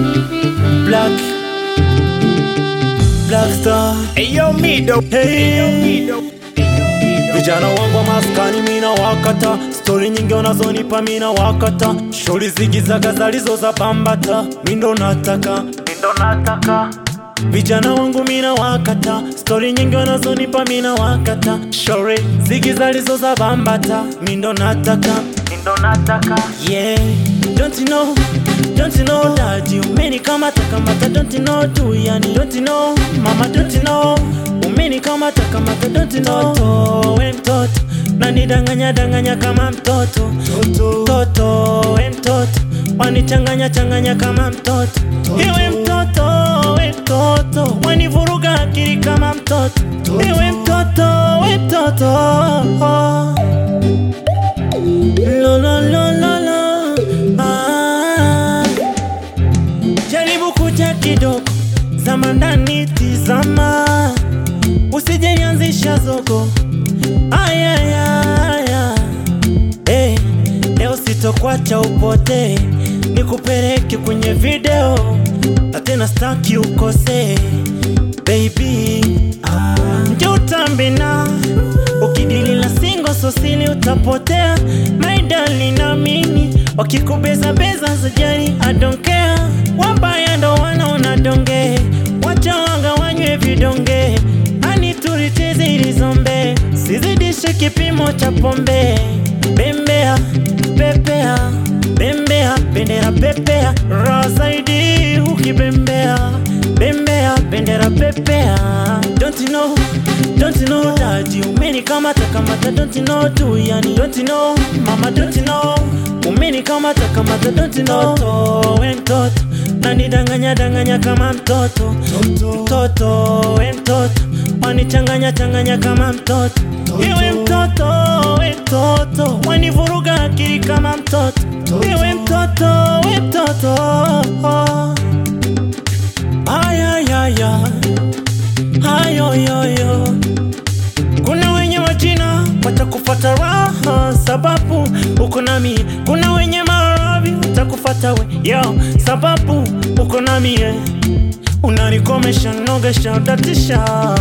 Black Black Star Eyo Mido Hey. Vijana wangu wa maskani mina wakata, stori nyingi wanazonipa mina wakata, shori zigizaga zalizo za bambata, mindo nataka mindo nataka Vijana wangu mina wakata, stori nyingi wanazonipa mina wakata, shori zigi zalizo za bambata, mindo nataka mindo nataka Yeah, don't you know, don't you know that you umenikamata kamata, don't you know tu yani, don't you know mama, don't you know umenikamata kamata, don't you know mtoto, we mtoto nanidanganya danganya kama mtoto mtoto, we mtoto wanichanganya changanya kama mtoto iwe mtoto, we mtoto wanivuruga akili kama mtoto iwe mtoto, we mtoto Lo, lo, lo, lo, lo. Ah. Jaribu kuja kidogo, zama ndani, tizama, usijenianzisha zogo. Ayayaya, hey, leo sitokwacha upotee, nikupeleke kwenye video na tena staki ukose baby. Ah, njo utambina ukidili la singo sosili utapotea my darling, naamini wakikubeza beza sijali I don't care wabaya ndo wanaona donge wacha wanga wanywe vidonge ani tulicheze ili zombe sizidishe kipimo cha pombe bembea pepea bembea bendera pepea raha zaidi ukibembea bembea bendera pepea don't you know don't you know that you umenikamata kamata don't you know tu yani don't you know mama don't you know umenikamata kamata don't you know mtoto we mtoto nanidanganya danganya kama mtoto mtoto we mtoto wanichanganya changanya kama mtoto iwe mtoto we mtoto wanivuruga akili kama mtoto iwe mtoto we mtoto ayayaya hayoyoyo kuna wenye wajina watakufata raha sababu uko nami kuna wenye maradhi watakufata we yo sababu uko nami eh. unanikomesha nogesha utatisha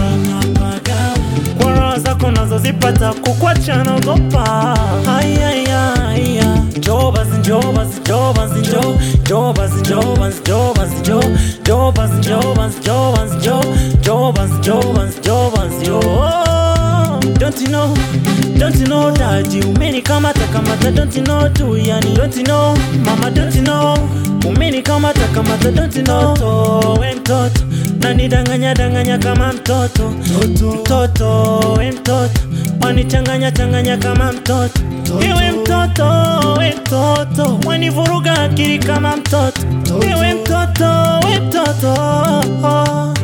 kwa raha zako nazozipata kukwacha naogopa ayayaya jobas jobas jobas jo jobas jobas jobas jo jobas jobas jobas jo jobas jobas jobas yo Don't you know, don't you know that you umenikamata kamata don't you know tu yani don't you know mama don't you know umenikamata kamata don't you know mtoto we mtoto nanidanganya danganya kama mtoto mtoto we mtoto wanichanganya changanya kama mtoto iwe mtoto we mtoto wanivuruga akili kama mtoto iwe mtoto we mtoto